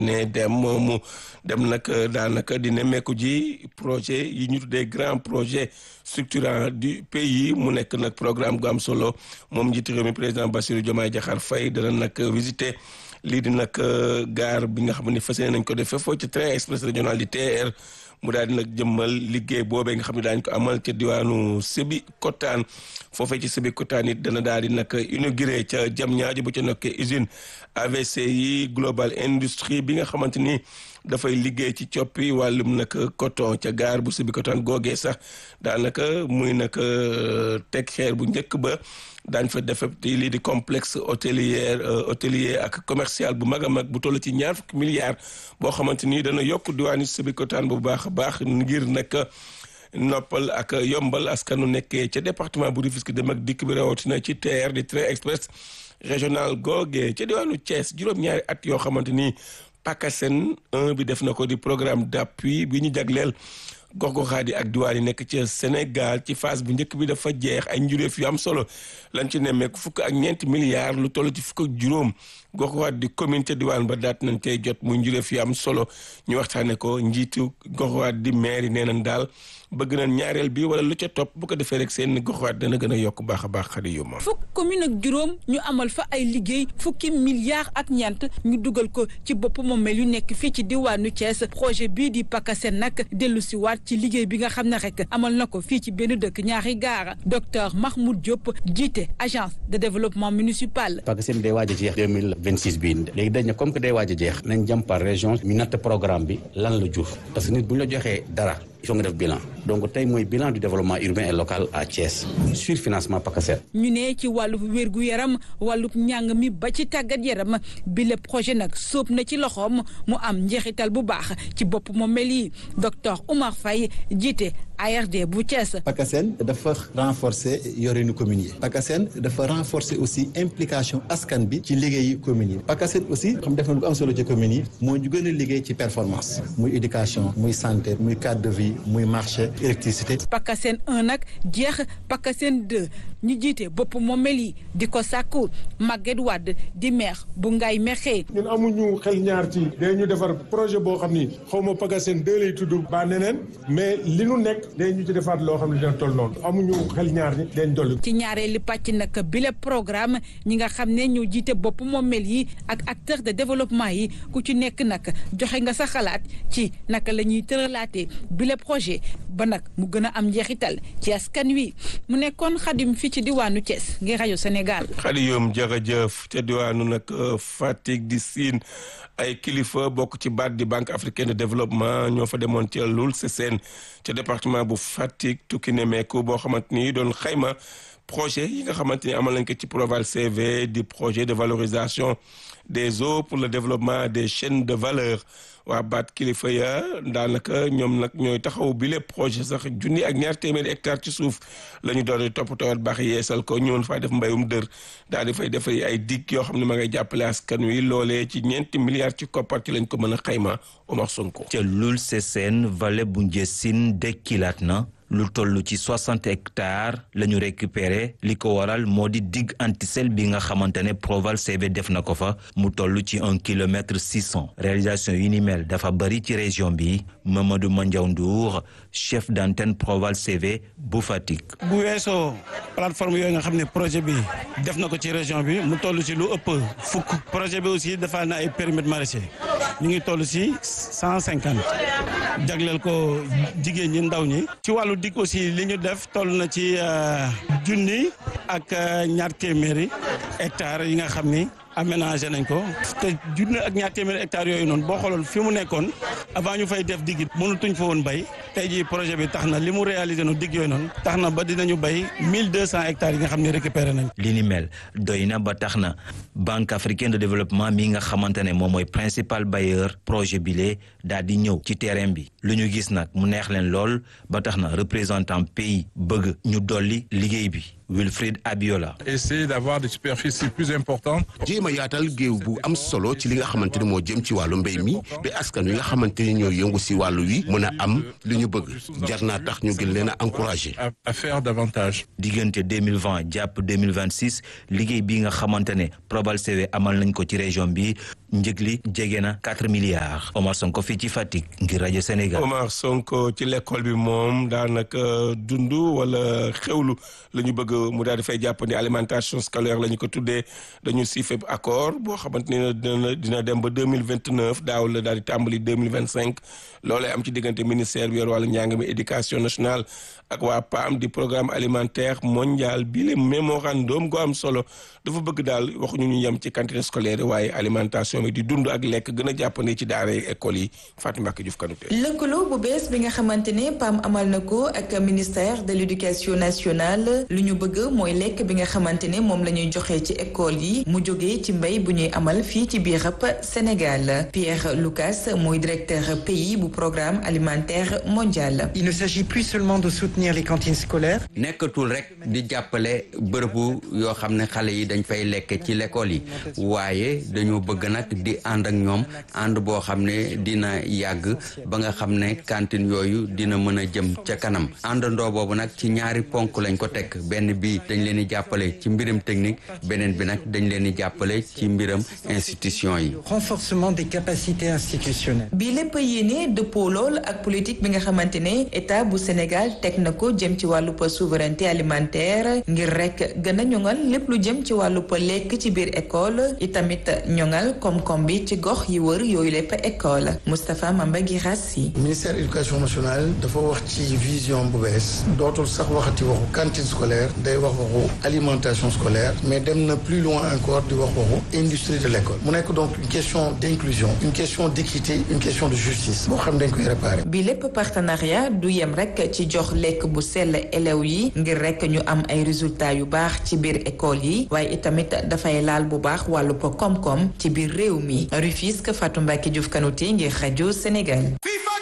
ne dem mu dem nag daanaka di nemmeeku ji projet yi ñu tuddee grand projet structurant du pays mu nekk nag programme gu am solo moom njiitu réew mi président Bassirou Diomaye Diakhar Faye dana nag visiter lii di nag gare bi nga xam ne fas yéene nañ ko defee foofu ci train express régional di TER mu daal di nag jëmmal liggéey boobee nga xam ne daañu ko amal ca diwaanu Sébikotane foofee ci Sébikotane it dana daal di nag inauguré ca Diamniadio bu ca nokkee usine AVC yi Global Industrie bi nga xamante ni dafay liggéey ci coppi wàllum nag coton ca gaar bu Sébikotane googee sax daanaka muy nag teg xeer bu njëkk ba daañ fa def lii di complexe hôtelier hôtelier ak commercial bu mag a mag bu toll ci ñaar fukki milliards boo xamante ni dana yokk diwaanu Sébikotane bu baax a baax ngir nag noppal ak yombal askanu nekkee ca département bu Rufisque dem ak dikk bi rawatina ci TER di train express régional googee ca diwaanu Thiès juróom-ñaari at yoo xamante ni PACASEN 1 bi def na ko di programme d'appui bi ñu jagleel gox-goxaat yi ak diwaan yi nekk ci Sénégal ci phase bu njëkk bi dafa jeex ay njuréef yu am solo lañ ci nemmeeku fukk ak ñeenti milliards lu toll ci fukk ak juróom gox-goxaat di commune ca diwaan ba daat nañ cay jot muy njuréef yu am solo ñu waxtaane ko njiitu gox-goxaat di maire yi nee nañ daal bëgg nañ ñaareel bi wala lu ca topp bu ko defee rek seen goxuwaat dana gën a yokk baax a baax xadi yu ma fukk commune ak juróom ñu amal fa ay liggéey fukki milliards ak ñeent ñu dugal ko ci bopp moomeel yu nekk fii ci diwaanu Thiès projet bii di PACASEN nag dellu si waat ci liggéey bi nga xam ne rek amal na ko fii ci benn dëkk ñaari gaara docteur Mahmoud Diop jiite agence de développement municipal. PACASEN day waaj a jeex deux mille vingt six bii léegi dañ ne comme que day waaj a jeex nañ jëm par région ñu natt programme bi lan la jur parce que nit bu ñu la joxee dara. il faut nga def bilan donc tey mooy bilan du développement urbain et local à Thiès sur financement PACASEN ñu ne ci wàllu wérgu yaram wàllu njàng mi ba ci tàggat yaram bi le projet nag sóob na ci loxoom mu am njeexital bu baax ci bopp moom mel yi docteur Oumar Faye jiite ARD bu Thiès. PACASEN dafa renforcer yorinu communes yi PACASEN dafa renforcer aussi implication askan bi ci liggéeyu communes yi PACASEN aussi xam def na lu am solo ci communes yi moo ñu gën a liggéey ci performance muy éducation muy santé muy cadre de vie muy marché électricité. PACASEN 1 nag jeex PACASEN 2 ñu jiite bopp moomel yi di ko sàkku Maguette Wade di maire bu Ngaye Mékhé. ñun amuñu xel ñaar ci dañu defar projet boo xam ni xaw ma PACASEN 2 lay tudd ba neneen mais li nu nekk dañu ci defaat loo xam ne dina toll noonu amuñu xel ñaar ñi dañ dolli. ci ñaareelu pàcc nag bile programme ñi nga xam ne ñoo jiite bopp moomel yi ak acteur de développement yi ku ci nekk nag joxe nga sa xalaat ci naka la ñuy tëralaatee bile projet ba nag mu gën a am njeexital ci askan wi mu nekkoon xadim fii ci diwaanu Thiès ngir rajo Sénégal. xadiyum jërëjëf ca diwaanu nag Fatick di siin ay kilifa bokk ci baat di banque africaine de développement ñoo fa demoon ca Loul Sessène ca département bu Fatick tukki nemeeku boo xamante ni doon xayma projet yi nga xamante ni amal nañ ko ci Proval CV di projet de valorisation des eaux pour le développement des chaînes de valeur waa baat kilifa ya daanaka ñoom nag ñooy taxaw bi lépp projet sax junni ak ñaar téeméeri hectare ci suuf la ñu doon di toppatoo baax yeesal ko ñëwoon faa def mbayum dër daal di fay def ay dig yoo xam ne ma ngay jàppale askan wi loolee ci ñeenti milliards ci koppar ci lañ ko mën a xayma Omar Sonko. ca Loul Sessène vallée bu Ndiessine dekkilaat na. lu toll ci soixante hectares la ñu récupéré li ko waral moo di digue antisel bi nga xamante ne Proval CV def na ko fa mu toll ci un kilomètre six cent réalisation yu ni mel dafa bëri ci région bi Mamadou Mandiaw Ndour chef d'antenne Proval CV bu Fatick. bu weesoo plateforme yooyu nga xam ne projet bi def na ko ci région bi mu toll ci lu ëpp fukk projet bi aussi dafa na ay périmètres maraîchers ñu ngi toll ci cent cinquante jagleel ko jigéen ñi ndaw ñi ci wàllu dig aussi li ñu def toll na ci junni ak ñaar téeméeri hectares yi nga xam ni aménagé nañ ko te junni ak ñaar téeméeri hectares yooyu noonu boo xooloon fi mu nekkoon avant ñu fay def digg mënutuñ fa woon bay tey jii projet bi tax na li mu réalisé no digg yooyu noonu tax na ba dinañu bay mille deux cent hectares yi nga xam ne récupéré nañ li ni mel doy na ba tax na banque africaine de développement mi nga xamante ne moom mooy principal bailleur projet bile daal di ñëw ci terrain bi lu ñu gis nag mu neex leen lool ba tax na représentant pays bëgg ñu dolli liggéey bi Wilfried Abiola. essayer d'avoir des superficies plus importantes. jéem a yaatal géew bu am solo ci li nga xamante ne moo jëm ci wàllu mbéy mi ba askan wi nga xamante ni ñoo yëngu si wàllu wi mën a am li ñu bëgg jar naa tax ñu gën leen a encourager. à faire davantage. diggante 2020 jàpp 2026 liggéey bi nga xamante ne Proval CV amal nañ ko ci région bi njëg li jege na 4 milliards Omar Sonko fii ci Fatick ngir rajo Sénégal. Omar Sonko ci l'école bi moom daanaka dund wala xewlu la ñu bëgg mu daal di fay jàpp ni alimentation scolaire la ñu ko tuddee dañu siifee accord boo xamante ne dina dina dem ba deux mille vingt neuf daaw la daal di tàmbali deux mille vingt cinq loolee am ci diggante ministère bi yor wàllu njàng mi éducation nationale ak waa PAM di programme alimentaire mondial bi le mémorandum gu am solo dafa bëgg daal waxuñu ñu yem ci cantine scolaire waaye alimentation bi di dund ak lekk gën a jàppandi ci daara école yi Fatou Mbacke Diouf Kanouté. lëkkaloo bu bees bi nga xamante ne PAM amal na ko ak ministère de l'éducation nationale lu ñu bëgg mooy lekk bi nga xamante ne moom la ñuy joxe ci école yi mu jógee ci mbéy bu ñuy amal fii ci biir Sénégal Pierre Lucas mooy directeur pays bu programme alimentaire mondial. il ne s'agit plus seulement de soutenir les cantines scolaires. nekkatul rek di jàppale bërëbu yoo xam ne xale yi dañ fay lekk ci l'école yi waaye dañoo bëgg nag di ànd ak ñoom ànd boo xam ne dina yàgg ba nga xam ne cantine yooyu dina mën a jëm ca kanam àndandoo boobu nag ci ñaari ponk lañ ko teg benn bi dañ leen di jàppale ci mbiram technique beneen bi nag dañ leen di jàppale ci mbiram institution yi. renforcement des capacités institutionnelles. bi lépp yéene dëppoo lool ak politique bi nga xamante ne état bu Sénégal teg na ko jëm ci wàllu souveraineté alimentaire ngir rek gën a ñoŋal lépp lu jëm ci wàllu lekk ci biir école itamit ñoŋal koom-koom bi ci gox yi wër yooyu lépp école Moustapha Mamba Guirassi. ministère éducation nationale dafa wax ci vision bu bees dootul sax waxati waxu cantine scolaire day wax waxu alimentation scolaire mais dem na plus loin encore di wax waxu industrie de l'école mu nekk donc une question d'inclusion une question d'équité une question de justice boo xam dañ koy réparer. bi lépp partenariat du yem rek ci jox lekk bu sell élèves yi ngir rek ñu am ay résultats yu baax ci biir école yi waaye itamit dafay laal bu baax wàllu po koom-koom ci biir réew mi Rufisque Fatou Mbacke Diouf Kanouté ngir rajo Sénégal.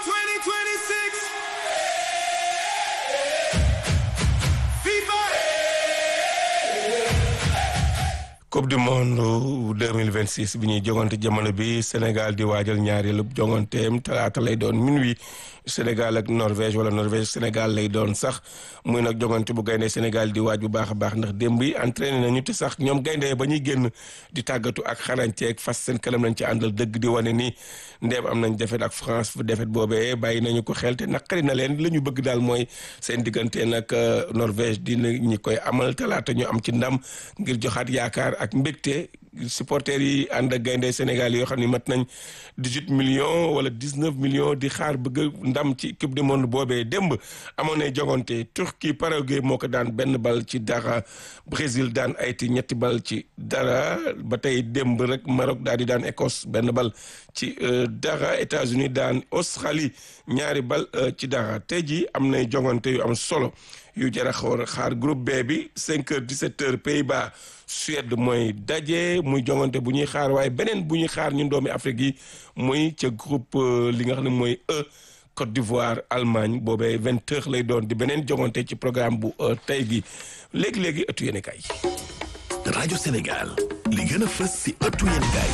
coupe du monde 2026 bi ñuy jongante jamono bi Sénégal di waajal ñaareelu jonganteem talaata lay doon minuit Sénégal ak Norvège wala Norvège Sénégal lay doon sax muy nag jongante bu gaynde Sénégal di waaj bu baax a baax ndax démb yi entraîné nañu te sax ñoom gaynde ba ñuy génn di tàggatu ak xarañteeg fas seen kanam lañ ci àndal dëgg di wane ni ndeem am nañ defet ak France fu defet boobee bàyyi nañu ko xel te naqari na leen la ñu bëgg daal mooy seen diggante nag Norvège dina ñi koy amal talaata ñu am ci ndam ngir joxaat yaakaar ak mbégte supporters yi ànd ak gaynde Sénégal yoo xam ne mat nañ dix-huit millions wala dix-neuf millions di xaar bëgg ndam ci coupe du monde boobee démb amoon na jogante Turquie Paraguay moo ko daan benn bal ci dara Brésil daan Haïti ñetti bal ci dara ba tey démb rek Maroc daal di daan Écosse benn bal ci dara États-Unis daan Australie ñaari bal ci dara tey jii am nay jogante yu am solo yu jar a xaar groupe B bi cinq heures dix-sept heures Pays-Bas Suède mooy daje muy jongante bu ñuy xaar waaye beneen bu ñuy xaar ñun doomi Afrique yi muy ca groupe li nga xam ne mooy E Côte d'Ivoire Allemagne boobee vingt heures lay doon di beneen jongante ci programme bu tey bi léegi-léegi ëttu yéene kay rajo Sénégal li gën a fës si ëttu yéene kay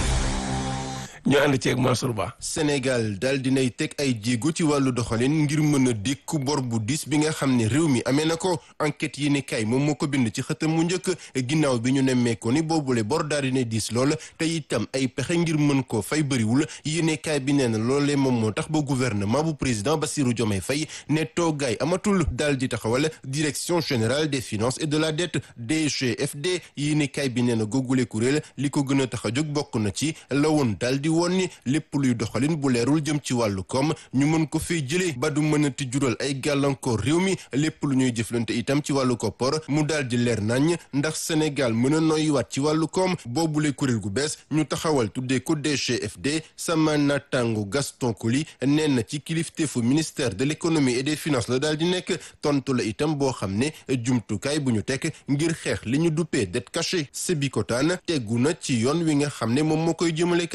ñu ànd ceeg Mansour Ba Sénégal daal dinay teg ay jéego ci wàllu doxalin ngir mën a dékku bor bu dis bi nga xam ne réew mi amee na ko enquête yi ne kay moom moo ko bind ci xëtam mu njëkk ginnaaw bi ñu nemmeekoo ni boobule bor daal dinay diis lool te itam ay pexe ngir mën koo fay bëriwul yéene kaay bi nee na loolee moom moo tax ba gouvernement bu président Bassirou Diomaye Faye ne toogaay amatul daal di taxawal direction générale des finances et de la dette DGFD yéene kaay bi nee na googule kuréel li ko gën a tax a jóg bokk na ci la woon daal di woon ni lépp luy doxalin bu leerul jëm ci wàllu koom ñu mën ko fee jëlee ba du mënati jural ay gàllankoor réew mi lépp lu ñuy jëflante itam ci wàllu koppor mu daal di leer nañ ndax Sénégal mën a noyyiwaat ci wàllu koom boobule kuréel gu bees ñu taxawal tuddee ko DGFD sama naataango Gaston Coly nee na ci kilifteefu ministère de l'économie et des finances la daal di nekk tontu la itam boo xam ne jumtukaay bu ñu teg ngir xeex li ñu duppee dette cachée Sébikotane teggu na ci yoon wi nga xam ne moom moo koy jëmale kanam daal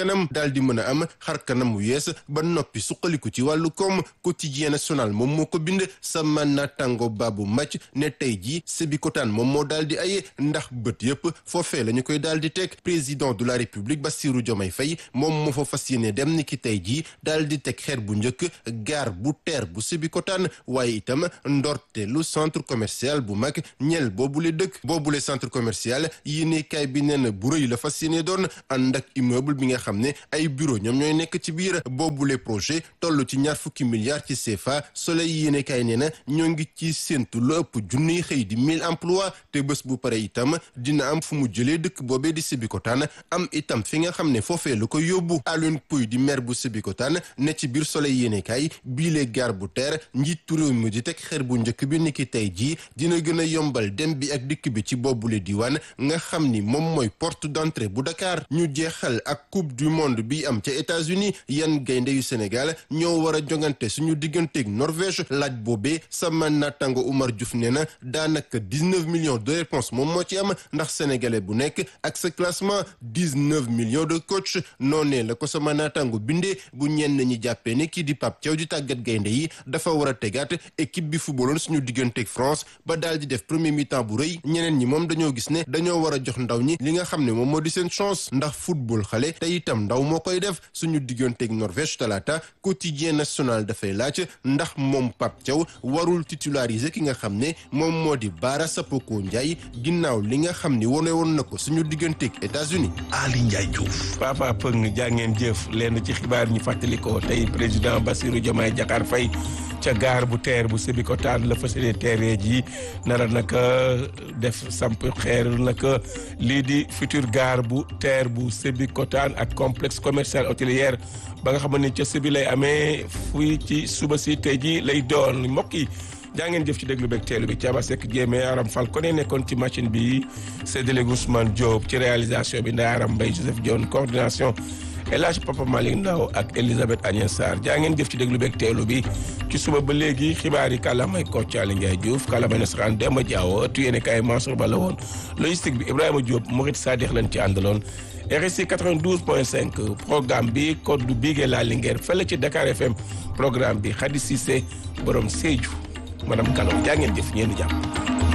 daal di mën a am xar kanam wu yees ba noppi suqaliku ci wàllu koom quotidien national moom moo ko bind sama naataango baabu màcc ne tey jii Sébikotane moom moo daal di aye ndax bët yëpp foofee la ñu koy daal di teg président de la république Bassirou Diomaye Faye moom moo fa fas yéene dem ni ki tey jii daal di teg xeer bu njëkk gaar bu teer bu Sébikotane waaye itam ndorte lu centre commercial bu mag ñel boobule dëkk boobule centre commercial yéene kaay bi nee na bu rëy la fas yéene doon ànd ak immeuble bi nga xam ne ay bureau ñoom ñooy nekk ci biir boobule projet toll ci ñaar fukki milliards ci CFA soleil yéene kaay nee na ñoo ngi ci séntu lu ëpp junniy xëy di mille emplois te bés bu pare itam dina am fu mu jëlee dëkk boobee di Sébikotane am itam fi nga xam ne foofee la ko yóbbu Alioune Pouy di maire bu Sébikotane ne ci biir soleil yéene kaay biile gaar bu teer njiitu réew mi di teg xeer bu njëkk bi niki tey jii dina gën a yombal dem bi ak dikk bi ci boobule diwaan nga xam ni moom mooy porte d'entrée bu Dakar ñu jeexal ak coupe du monde bi am ca États-Unis yan gaynde yu Sénégal ñoo war a jongante suñu digganteeg Norvège laaj boobee sama naataango Oumar Diouf nee na daanaka dix-neuf millions de réponses moom moo ci am ndax sénégalais bu nekk ak sa classement dix-neuf millions de coach noonee la ko sama naataango bindee bu ñenn ñi jàppee ne kii di Pape Thiaw di tàggat gaynde yi dafa war a tegaat équipe bi footballoon suñu digganteeg France ba daal di def premier mi-temps bu rëy ñeneen ñi moom dañoo gis ne dañoo war a jox ndaw ñi li nga xam ne moom moo di seen chance ndax football xale te itam ndaw moo koy def suñu digganteeg Norvège talaata quotidien national dafay laaj ndax moom Pape Thiaw warul titulariser ki nga xam ne moom moo di Bara Sapoko Ndiaye ginnaaw li nga xam ni wone woon na ko suñu digganteeg États-Unis Ali Ndiaye Diouf. Papa Pëng jàngeen jëf lenn ci xibaar ñu fàttali ko tey président Bassirou Diomaye Diakhar Faye ca gaar bu teer bu Sébikotane la fas yéene teeree ji nara naka def samp xeer naka lii di futur gaar bu teer bu Sébikotane ak complexe commercial hôtelier ba nga xam ne ca Sébi lay amee fuy ci suba si tey ji lay doon mbokk yi jaa ngeen jëf ci déglu beeg teelu bi Thiaba Seck Diémé Aram Fall ko ne nekkoon ci machine bi séddale Ousmane Diop ci réalisation bi Ndeye Aram Mbaye Joseph Dione coordination El Hadj Papa Malick Ndaw ak Elisabeth Agnès Sarr jaa ngeen jëf ci déglu beeg teelu bi ci suba ba léegi xibaar yi kàllaamay Kocc Aly Ndiaye Diouf kàllaamay nasaraan Demba Diawo ëttu yéene kaay Mansour Ba la woon logistique bi Ibrahima Diop Mourid Sadikh lañ ci àndaloon RSI 92.5 programme bi code du Bigué la Linguère fële ci Dakar FM programme bi Khady Cissé borom Sédhiou madame Kalo jaa ngeen jëf ñeenu jàmm